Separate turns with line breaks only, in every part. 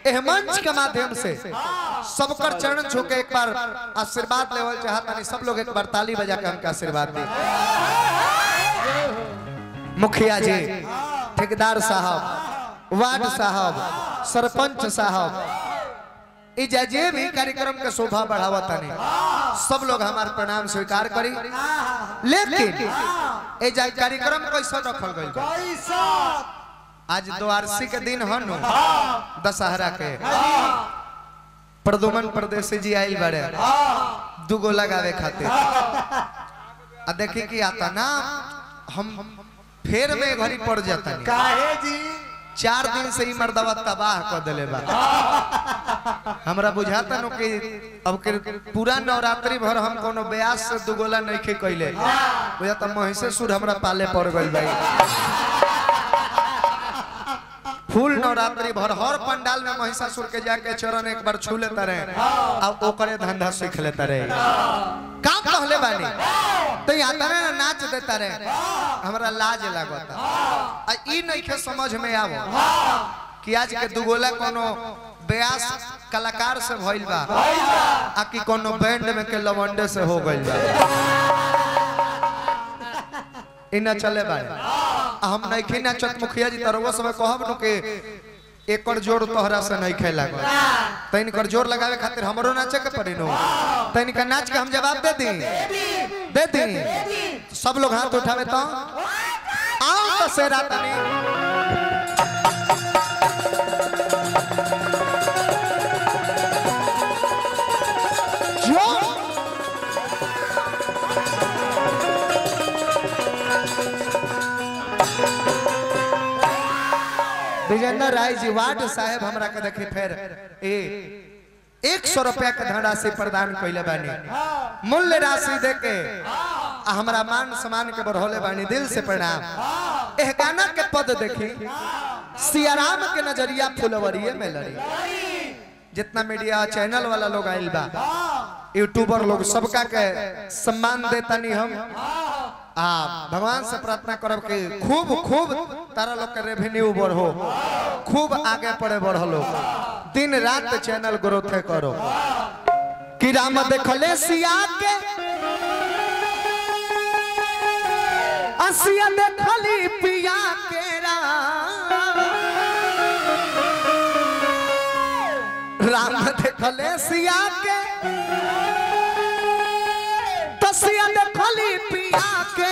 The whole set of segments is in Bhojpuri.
एह मंच के माध्यम से सबकर चरण छू के एक बार आशीर्वाद लेवल चाहता नहीं सब लोग एक बार ताली बजा के हमका आशीर्वाद दी मुखिया जी ठेकेदार साहब वार्ड साहब सरपंच साहब ई जे भी कार्यक्रम के शोभा बढ़ावा तनी सब लोग हमार प्रणाम स्वीकार करी लेकिन ए जे कार्यक्रम कैसे रखल गइल बा?
पैसा
आज द्वारसी के दिन हनु दशहरा के प्रदुमन परदेसी जी आइल बड़े दुगो लगावे खातिर आ देखी कि आता ना हम फेर में घड़ी पड़ जाता
काहे जी
चार दिन से ही मर्दवा तबाह कर दिले बा हमरा बुझाता नु कि अब के पूरा नवरात्रि भर हम कोनो ब्यास से दुगोला नहीं खे कइले बुझाता महिषासुर हमरा पाले पड़ गइल भाई फूल नवरात्रि भर हर पंडाल में महिषासुर के जाके चरण एक बार छू लेता रहे अब ओकरे धंधा सीख लेता रहे काम कहले बानी तो यहाँ तने ना नाच देता रहे हमरा लाज लागता आ ई नइखे समझ में आवो कि आज के दुगोला कोनो ब्यास कलाकार से भइल बा आ कि कोनो बैंड में के लवंडे से हो गइल बा ई ना चले बारे आ हम नइखे नाचत मुखिया जी तरवा समय कहब नु के एकर जोर तोहरा से नहीं खेला तैन कर जोर लगावे खातिर हमरो नाचे के पड़ी नु तैन का नाच के हम जवाब दे दी दे दी सब लोग हाथ उठावे तो आओ तो सेरा तनी जो विजेंद्र राय जी वार्ड साहेब हमरा के देखी फिर ए एक सौ रुपया के धनराशि प्रदान कैले बानी मूल्य राशि दे के आ हमरा मान सम्मान के बढ़ौले बानी दिल से प्रणाम एह गाना के पद देखी सियाराम के नजरिया फुलवरिये में लड़ी जितना मीडिया चैनल वाला लोग आइल बा यूट्यूबर लोग सबका के सम्मान देतानी हम आ भगवान से प्रार्थना करब कि खूब खूब तारा लोग के रेवेन्यू बढ़ो खूब आगे पड़े बढ़लो दिन रात चैनल ग्रोथ करो कि राम देखले सिया के असिया देखली पिया के राम राम देखले सिया के तसिया देखली पिया के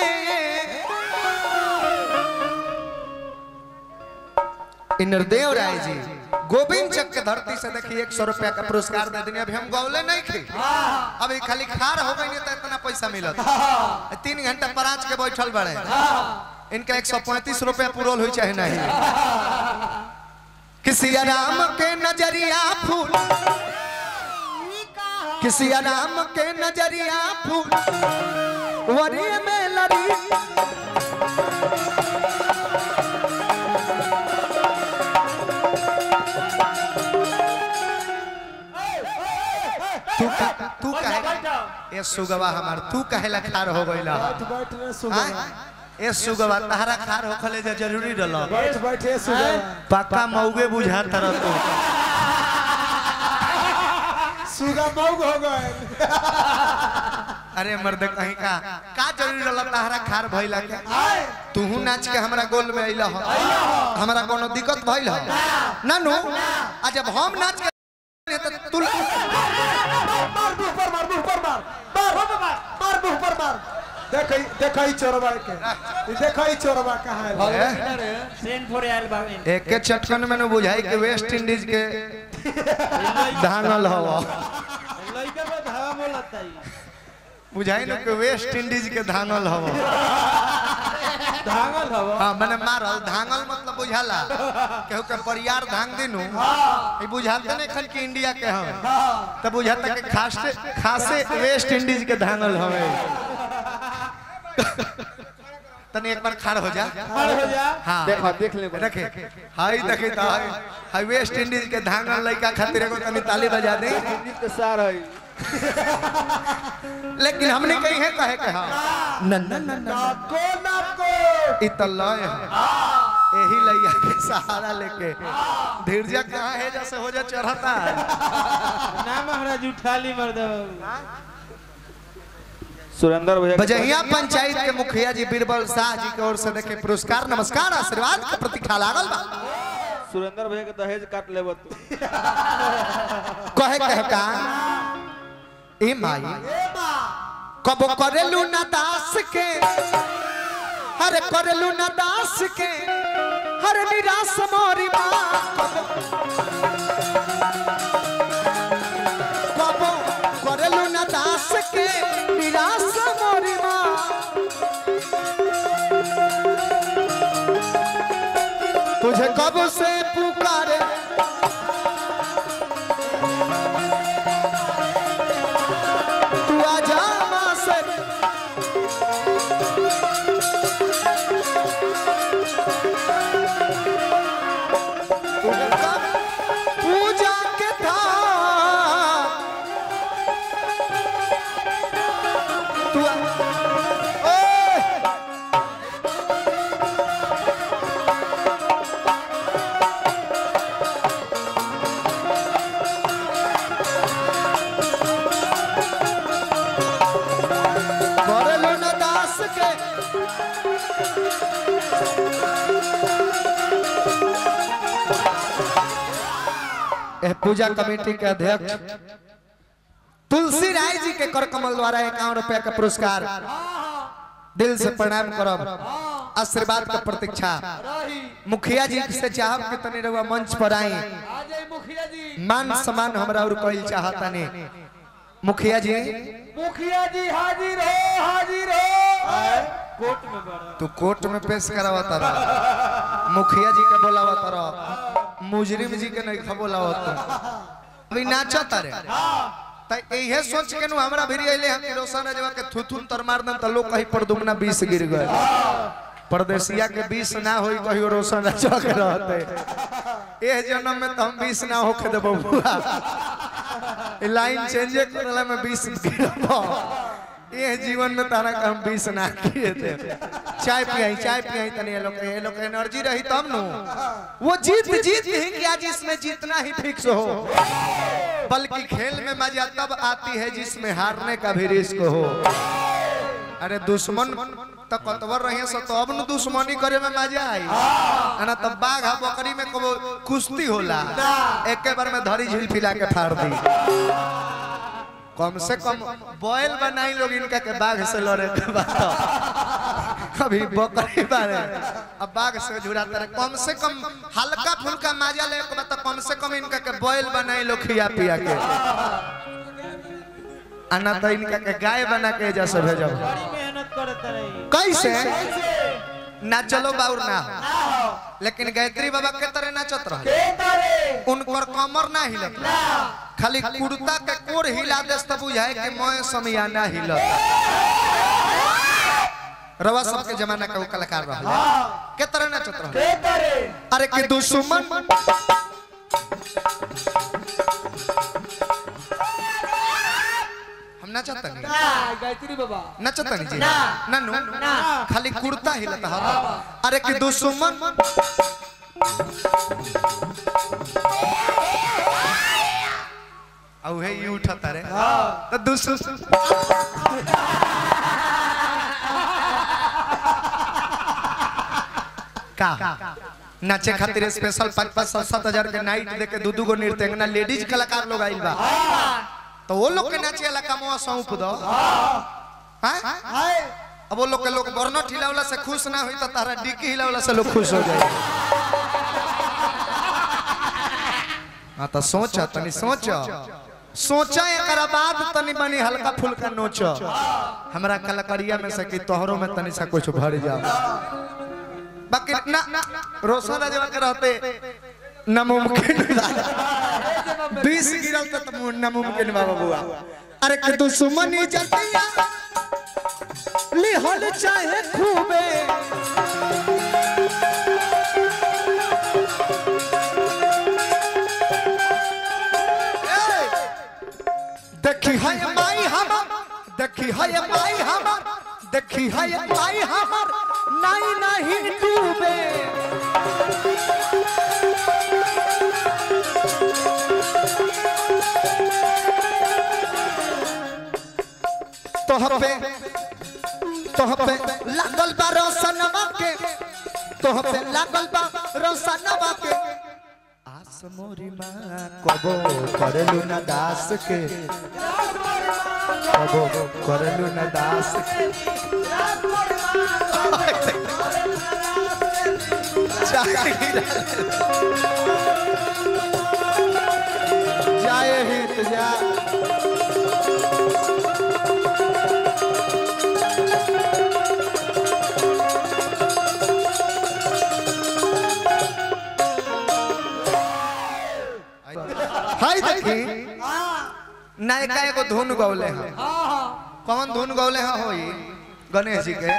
इ नरदेव राय जी गोविंद चक के धरती से देखिए एक सौ रुपया का पुरस्कार दे देनी अभी हम गौले नहीं थे अभी खाली खार हो गई तो इतना पैसा मिलत तीन घंटा पराज के बैठल बड़े इनका एक सौ पैंतीस रुपया पुरोल हुई चाहे नहीं किसी राम के नजरिया फूल किसी राम के नजरिया फूल वरी में लड़ी तू का तू कहे ए सुगवा हमार तू कहे ला खार हो गइला
बैठ बैठ रे सुगवा
हाँ? ए सुगवा तहरा खार होखले जे जरूरी रहल
बैठ बैठ रे सुगवा
पक्का मौगे बुझा तरह तू
सुगा मौग हो गए
अरे मर्द कहीं का का जरूरी रहल तहरा खार भइला के तूहू नाच के हमरा गोल में अइला हो हमरा कोनो दिक्कत भइल हो ना नु आ जब हम नाच के तो तू
मार मुंह पर मार मुंह पर मार मार मार मुंह पर मार देखई देखई चोरबा के ई देखई चोरबा कहां है
सेन फोरे आयल बाबे
एक के चटकन में न बुझाई के वेस्ट इंडीज के धांगल हवा
लइका में धावा मोलता ही
बुझाई न के वेस्ट इंडीज के धांगल हवा
धांगल हवा
हाँ मैंने मारल धांगल मतलब बुझाला केहू के परियार धांग दिनु ई बुझाते नहीं खल कि इंडिया के हम तब बुझाता कि खासे खासे वेस्ट इंडीज के धांगल हवे तने एक बार खाड़ हो जा
खड़ हो जा
हाँ
देखो देख ले
रखे हाय देखे तो हाय हाय वेस्ट इंडीज के धांगल लइका खातिर एगो तनी ताली बजा दे
के सार है
लेकिन हमने कही है कहे के हाँ न न न न
नाको नाको
इ त लय है यही लैया के सहारा लेके धीरजा कहाँ है जैसे हो जा चढ़ता है
ना महाराज उठा ली मर्द सुरेंद्र भैया
बजहिया पंचायत के मुखिया जी बीरबल शाह जी की ओर से देखे पुरस्कार नमस्कार आशीर्वाद के प्रतीक्षा लागल बा
सुरेंद्र भैया के दहेज काट लेब तू
कहे कहे का ए माई कबो करेलू ना दास के हरे करेलू ना दास के हरे निराश मोरी माँ कबो करेलू ना दास के निराश मोरी माँ तुझे कब से पुकारे तू आजा माँ से तुझे कब पूजा के था तू आ- ओए! करलू न दास के एह पूजा कमेटी के अध्यक्ष तुलसी राय जी के कर कमल द्वारा इक्यावन रुपया का पुरस्कार दिल से प्रणाम करब आशीर्वाद का प्रतीक्षा मुखिया जी से चाहब कि तनी रहुआ मंच पर आई
मुखिया जी
मान सम्मान हमरा और कोई चाहता नहीं मुखिया जी
मुखिया जी हाजिर हो हाजिर हो
कोर्ट में बड़ा
तू कोर्ट में पेश करावता रहा मुखिया जी के बोलावता रहा मुजरिम जी के नहीं बोलावता अभी नाचता रे त इहे सोच के नु हमरा भी अइले हम रोशन जवा के थुथुन तर मार दम त लोग कहीं पर दुमना 20 गिर गए परदेसिया के 20 ना होई कहियो रोशन चौक रहते एह जन्म में तो हम 20 ना होके देबो बुआ ई लाइन चेंज करला में 20 गिरबो ये जीवन में तारा का हम 20 ना किए थे चाय पियाई चाय पियाई तने ये लोग ये लोग एनर्जी रही तब नु वो जीत जीत ही क्या जिसमें जीतना ही फिक्स हो बल्कि खेल में मजा तब आती है जिसमें हारने का भी रिस्क हो अरे दुश्मन तो कतवर रहे सो तो अब न दुश्मनी करे में मजा आई है ना तब बाघ आ बकरी में कबो कुश्ती होला एक बार में धरी झील फिला के फाड़ दी कम से कम बॉयल बनाई लोग इनका के बाघ से लड़े के बाद अभी बकरी बारे अब बाघ से जुड़ाते रहे कम से कम हल्का फुल्का मजा ले के बाद तो कम से कम इनका के बॉयल बनाई लोग खिया पिया के आना तो इनका के गाय बना के जैसे भेजब
बड़ी मेहनत करत रही
कैसे ना चलो बाउर ना हो लेकिन गायत्री बाबा के तरह नाचत रहे उनकर कमर ना हिलत खाली कुर्ता के कोर हिला देस तब बुझाए कि मोय समियाना हिलत रवा सब के जमाना का वो कलाकार रहा के तरह नाचत रहे अरे कि दुश्मन हम नाचत नहीं
गायत्री बाबा
नचत नहीं जी ना नु खाली कुर्ता हिलत हा अरे कि दुश्मन औ हे ई उठता रे तो दुश्मन का नाचे खातिर स्पेशल पाँच पाँच सात सात हजार के नाइट दे के दू दू गो नृत्यंगना लेडीज कलाकार लोग आइल बा तो वो लोग के नाचे वाला कमवा सौंप दो हाँ
हाय
अब वो लोग के लोग बर्नट हिलावला से खुश ना हुई तो तारा डिक्की हिलावला से लोग खुश हो जाए हाँ तो सोच तनी सोच सोचा एकरा बाद तनी बनी हल्का फुल्का नोच हमरा कलाकारिया में से कि तोहरों में तनी सा कुछ भर जाओ बाकी ना रोशन राजवा के रहते नामुमकिन बीस गिरल तो तुम नामुमकिन बाबा बुआ अरे कि दुश्मनी जतिया लिहल चाहे खूबे देखी है माई हमर देखी है माई हमर देखी है माई हमर नाई नहीं डूबे तोह पे तोह पे लागल बा रोशनवा के तोह पे लागल बा रोशनवा के आस मोरी माँ कबो करलू न दास के कबो करलू न दास के जाए हित जा हाय देखी नायका एगो धुन गौले हैं कौन धुन गौले हैं होई गणेश जी के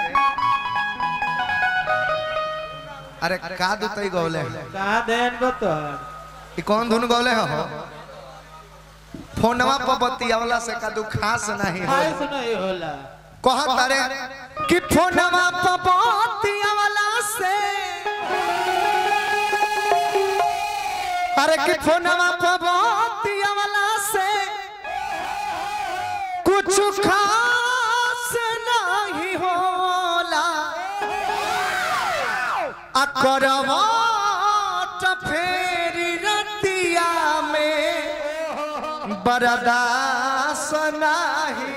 अरे का दुतई गौले हैं
कहाँ ध्यान बतो
ई कौन धुन गौले हैं हो फोनवा पर बतियावला से का दु खास नहीं हो
खाइस नहीं होला
कहा तारे कि फोनवा पर बतियावला से अरे कि फोनवा पर बतियावला से कुछ खास नहीं होला आ करवाट फेरी रतिया में बरदास नाही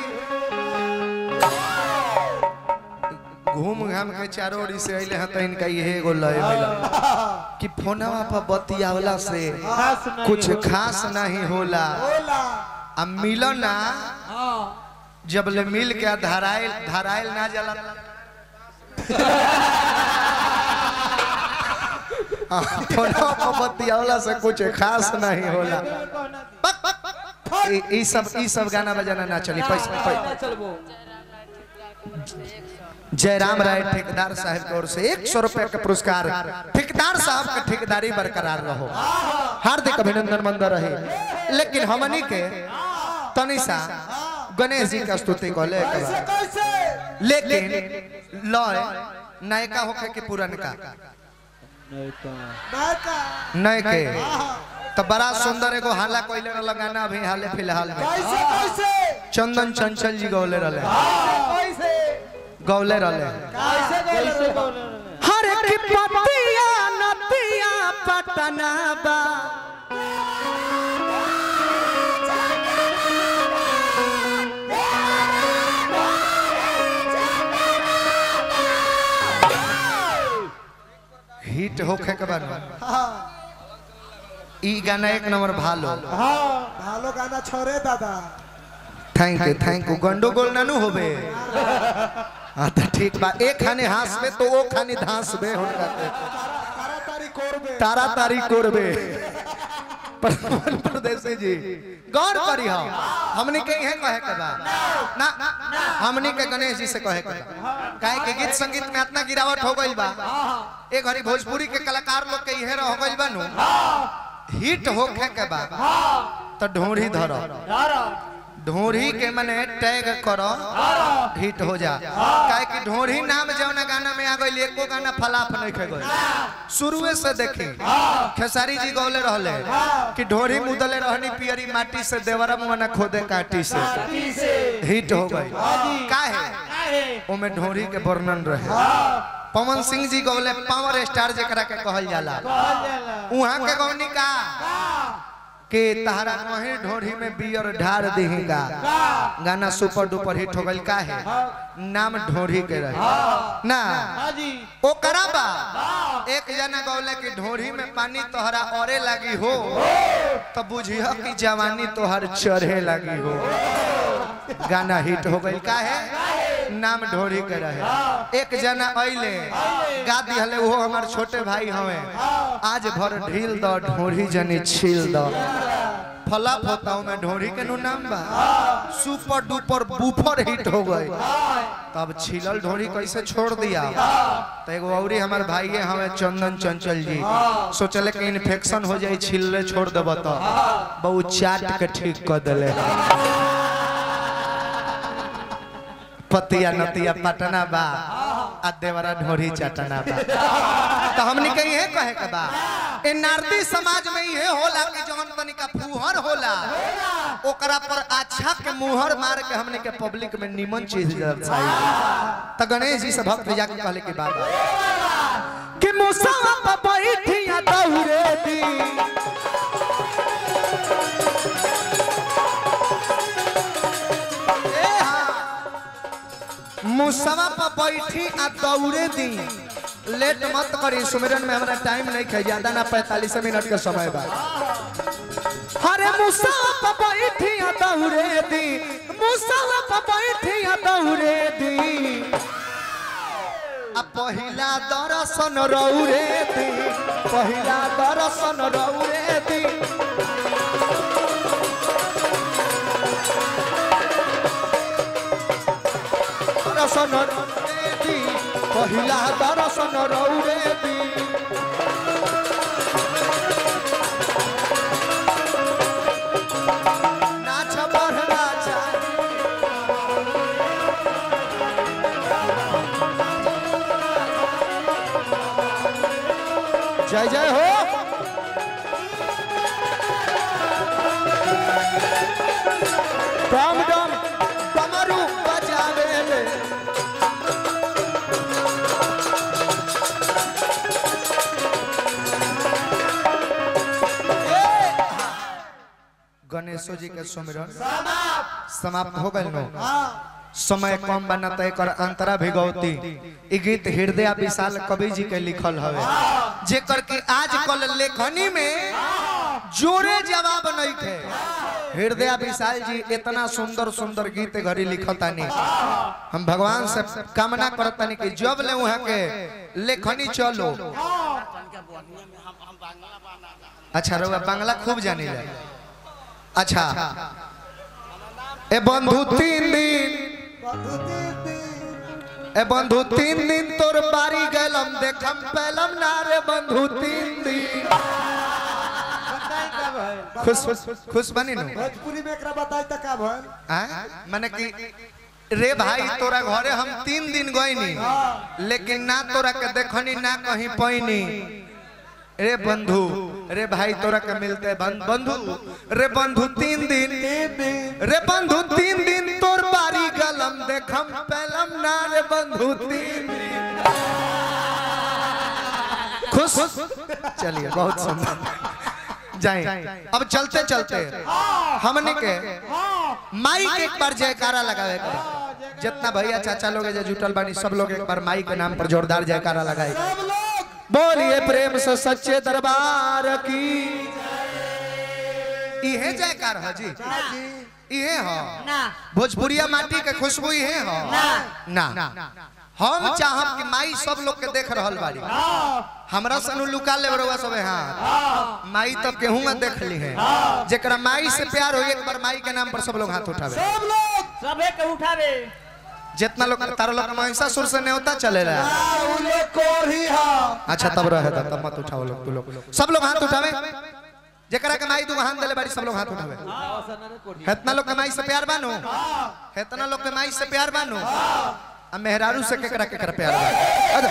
घूम घाम के चारों ओरी से अइले हैं तो इनका यही एगो लय मिला कि फोनवा पर बतियावला से
खास नहीं
कुछ
होला।
खास नहीं होला
बोला
आ मिलो ना जब ले मिल के धराइल धराइल ना जाला हाँ, फोनवा पर बतियावला से कुछ खास नहीं होला ई ई सब ई सब गाना बजाना ना चली पैसा पैसा जयराम राय ठेकेदार साहब की ओर से एक सौ रुपए का पुरस्कार ठेकेदार साहब का ठेकेदारी बरकरार रहो हार्दिक अभिनंदन मंद रहे लेकिन हमनी के तनिषा गणेश जी का स्तुति को ले के
कैसे
बा।
कैसे
लेकिन लय नायका होके के पुरनका
नहीं तो
नायका
नय के तो बड़ा सुंदर एगो हाला कोइले वाला गाना अभी हाले फिलहाल में
कैसे कैसे
चंदन चंचल जी गौले रहले
कैसे
गौले रहले
कैसे
कैसे
बोले
बोले रहे?
हर की पतिया नतिया पटना बा हिट होखे के बाद
हाँ
ई गाना एक नंबर भालो
हाँ भालो गाना छोड़े दादा
थैंक यू थैंक यू गंडोगोल नानू होबे हाँ तो ठीक बा एक खाने हासबे तो वो खाने धासबे हुनका के।
तारा तारी कोरबे
तारा तारी कोरबे प्रधान प्रदेशी जी गौर करी हम हमनी के यह कहे के बा ना हमनी के गणेश जी से कहे के बा काहे के गीत संगीत में इतना गिरावट हो गइल बा एक घड़ी भोजपुरी के कलाकार लोग के इहे रह गइल बा नु हिट होखे के बा तो ढोरी धरो ढोरी के मने टैग करो हिट हो जा काहे कि ढोरी नाम जौना गाना में आ गइल एको गाना फलाफ नहीं खे गइल शुरुए से देखी खेसारी जी गौले रहले कि ढोरी मुदले रहनी पियरी माटी से देवरा मुआना खोदे काटी से हिट हो गई काहे ओमे ढोरी के वर्णन रहे पवन सिंह जी गौले पावर स्टार जेकरा के कहल जाला उहाँ के गौनी का के तहरा वही ढोरी में बियर ढार देहेगा गाना सुपर डुपर हिट हो गइल का है नाम ढोरी के रहे ना ओ कराबा एक जना गौले की ढोरी में पानी तोहरा औरे लगी हो तो बुझिह कि जवानी तोहर चढ़े लगी हो गाना हिट हो गइल का है नाम ढोरी के रहे एक जना अइले गा दिहले वो हमार छोटे भाई हवे आज भर ढील द ढोरी जनी छील द फलाप होता हूँ मैं ढोरी के नु नाम बा सुपर डुपर बुफर हिट हो गए तब छिलल ढोरी कैसे छोड़ दिया तो एगो औरी हमार भाई हमें चंदन चंचल जी सोचले कि इन्फेक्शन हो जाए छिलले छोड़ देब तो बहुत चाट के ठीक कर दिले पतिया नतिया पटना बा आ देवरा ढोरी चटना बा तो हमनी के इहे कहे के बा ए नारदी समाज में इहे होला कि जवन तनी का फुहर होला ओकरा पर अच्छा के मुहर मार के हमने के पब्लिक में निमन चीज दर्शाई तो गणेश जी से भक्त जाके कहले के बात कि मुसावा पर बैठिया दौरे दी ए हाँ। मुसवा पर बैठी आ दौड़े दी लेट मत करी सुमिरन में हमरा टाइम नहीं है ज्यादा ना पैंतालीस मिनट के समय बा अरे मुसवा पर बैठी आ दौड़े दी मुसवा पर बैठी आ दौड़े दी आ पहिला दर्शन रौरे दी पहिला दर्शन रौरे दी दर्शन रौरे दी पहिला दर्शन रौरे दी नाच बढ़ना चाहिए जय जय हो डम डम डमरू बजावे ले ए! गणेशो जी के सुमिरन समाप्त हो गए नो समय कम बनता एकर अंतरा भिगौती ई गीत हृदय विशाल कवि जी के लिखल हवे जेकर कि आज कल लेखनी में जोरे जवाब नहीं थे हृदय विशाल जी इतना सुंदर सुंदर गीत घड़ी लिखतानी हम भगवान से कामना करतानी कि जब ले वहां के लेखनी चलो अच्छा रउआ बांग्ला खूब जानी ले अच्छा ए बंधु तीन दिन
बंधु तीन दिन
ए बंधु तीन दिन तोर बारी गलम देखम पहलम ना रे बंधु तीन दिन
बताई का भइल
खुश खुश बनी नु
भोजपुरी में एकरा बताई त का भइल
हाँ? माने कि रे भाई तोरा घरे हम तीन दिन गईनी लेकिन ना तोरा के देखनी ना कहीं पैनी रे बंधु रे भाई तोरा के मिलते बं- बंधु रे बंधु तीन दिन
तीन दिन
रे बंधु तीन दिन तोर बारी गलम देखम पहलम ना रे बंधु तीन दिन खुश चलिए बहुत सुंदर जाए अब चलते चलते हमने के माई के एक बार जयकारा लगावे के जितना भैया चाचा लोग जो जुटल बानी सब लोग एक बार माई के नाम पर जोरदार जयकारा लगाए
सब लोग
बोलिए प्रेम से सच्चे दरबार की इहे जयकार है जी इहे हो
ना
भोजपुरिया माटी के खुशबू इहे हो ना हम चाहब कि माई सब लोग के देख रहल बाड़ी हमरा सनु लुका ले बरुआ सब हाथ माई तब केहू में देख ली है जेकरा माई से प्यार हो एक बार माई के नाम पर सब लोग हाथ उठावे
सब लोग
सबे के उठावे
जितना लोग तारा लोग महिषासुर से न्योता चले रहा
उले कोरी हा
अच्छा तब रहे था तब मत उठाओ लोग तू लोग सब लोग हाथ उठावे जेकरा के माई तू हाथ देले बाड़ी सब लोग हाथ उठावे हेतना लोग के माई से प्यार बानो हेतना लोग के माई से प्यार बानो आ मेहरारू से केकरा केकरा प्यार बा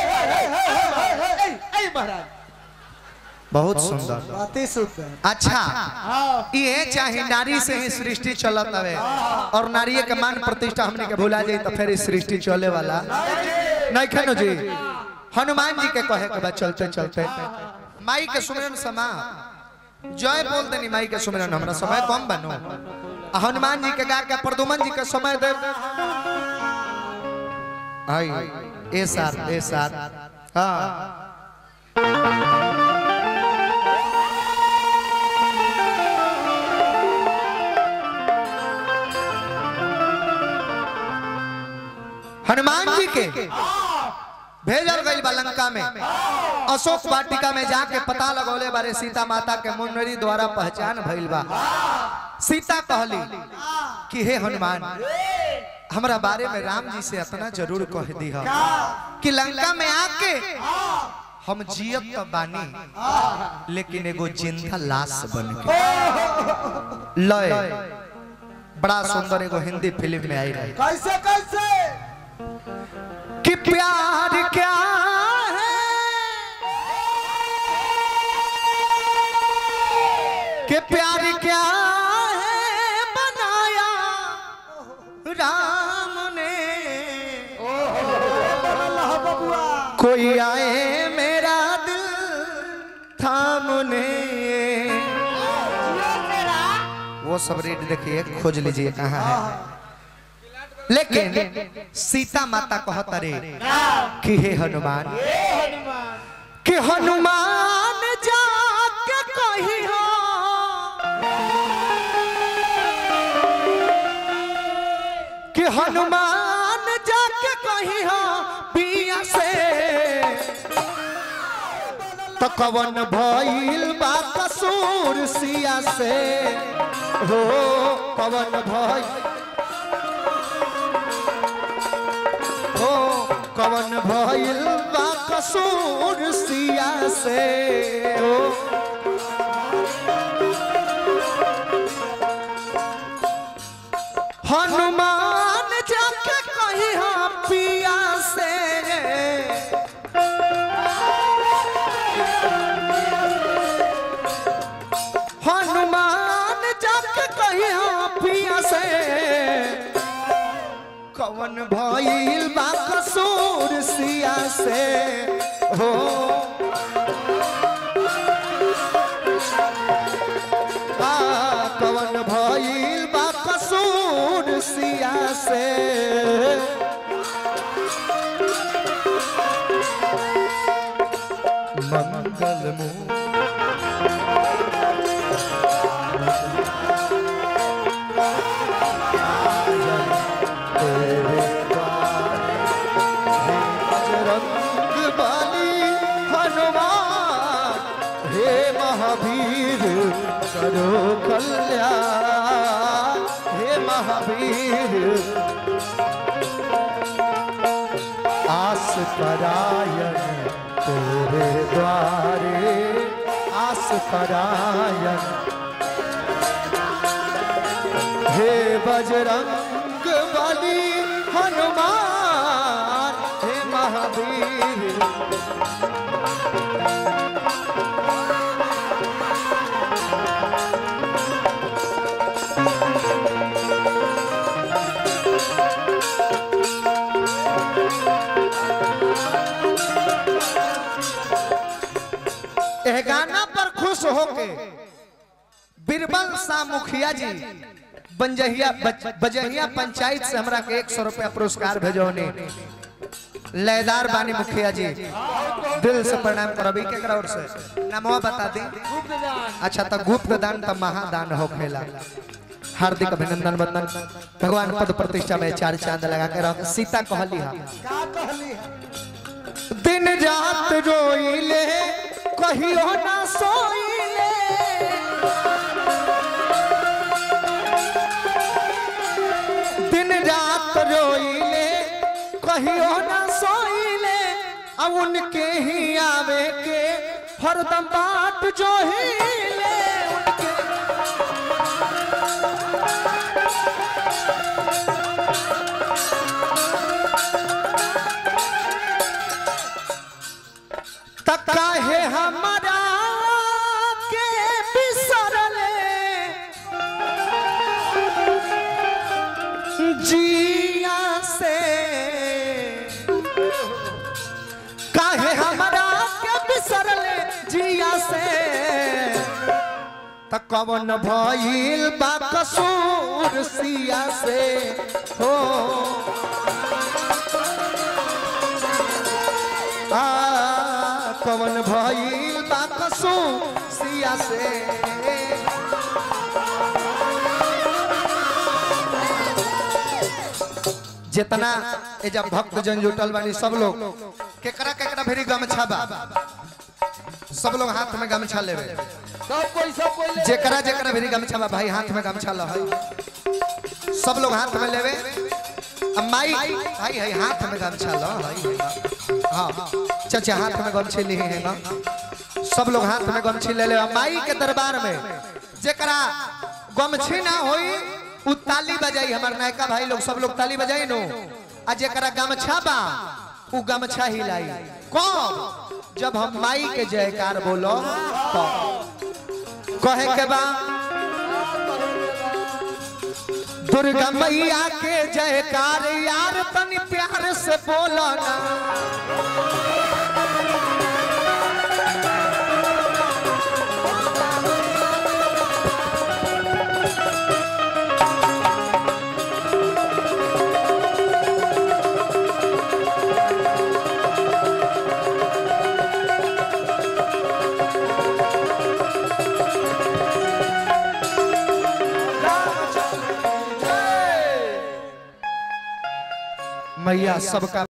ए महाराज
बहुत सुंदर
अति सुंदर
अच्छा ये चाहे नारी से ही सृष्टि चलत हवे और नारी के मान प्रतिष्ठा हमने के भुला जाई तो फिर ई सृष्टि चले वाला नहीं खनो जी हनुमान जी के कहे के बाद चलते चलते माई के सुमिरन समा जय बोल देनी माई के सुमिरन हमरा समय कम बनो आ हनुमान जी के गा के प्रदुमन जी के समय दे आई ए साथ ए साथ हाँ हनुमान जी के भेजल गई बा लंका में अशोक वाटिका में जाके पता लगौले बारे सीता माता के मुनरी द्वारा पहचान भइल बा सीता कहली कि हे हनुमान हमरा बारे में राम जी से इतना जरूर कह दी कि लंका में आके हम जियत तो बानी लेकिन एगो जिंदा लाश बन के लय बड़ा सुंदर एगो हिंदी फिल्म में आई रही
कैसे कैसे
कि प्यार क्या है कि प्यार क्या है बनाया राम ने
अल्लाह बबुआ
कोई आए मेरा दिल थामने वो सब रेट देखिए खोज लीजिए कहाँ है लेकिन सीता माता कहत रे कि हे हनुमान कि हनुमान जाके कही हो कि हनुमान जाके कही हो पिया से तो कवन भइल बा कसूर सिया से हो कवन भइल हो कवन भइल बा कसूर सिया से हो हनुमान जाके कही हम पिया से हनुमान जाके कही हम पिया से कवन भइल बा कसूर सिया से हो आ, कवन भइल बा कसूर सिया से मंगल मुंह तेरे द्वारे हे बजरंग बली हनुमान हे महावीर करो कल्याण हे महावीर आस परायण तेरे द्वारे आस परायण हे बजरंग बली हनुमान हे महावीर एह गाना पर खुश होके बीरबल शाह मुखिया जी बंजहिया बज- बजहिया पंचायत से हमरा के एक सौ रुपया पुरस्कार भेजौने लयदार बानी मुखिया जी दिल से प्रणाम करबी केकरा ओर से नामवा बता दी अच्छा तो गुप्त दान तो महादान हो खेला हार्दिक अभिनंदन वंदन भगवान पद प्रतिष्ठा में चार चांद लगा के रख सीता कहली हा
का कहली है
दिन रात रोइले कहियो ना सोइले दिन रात रोइले कहियो ना सोइले अब उनके ही आवे के हरदम बाट जो हिले उनके तक काहे हमारा के बिसरले जिया से काहे हमारा के बिसरले जिया से त कवन भइल बा कसूर सिया से हो आ कवन भइल बा कसूर सिया से जितना ए जब भक्त जन जुटल बानी सब लोग केकरा केकरा भेरी गमछा बा सब लोग हाथ में गमछा लेवे
सब कोई सब कोई ले
जेकरा जेकरा भेरी गमछा बा भाई हाथ में गमछा ल सब लोग हाथ में लेवे अब माई भाई है हाथ में गमछा ल हाँ चाचा हाथ में गमछे लिए हैं ना सब लोग हाथ में गमछी ले ले अब माई के दरबार में जेकरा गमछी ना होई उ ताली बजाई हमार नायका भाई लोग सब लोग ताली बजाई नो आ जेकरा गमछा बा उ गमछा हिलाई कौन जब हम माई के जयकार बोलो तो कहे के बा दुर्गा मैया के जयकार यार तनी प्यार से बोलो ना मैया सबका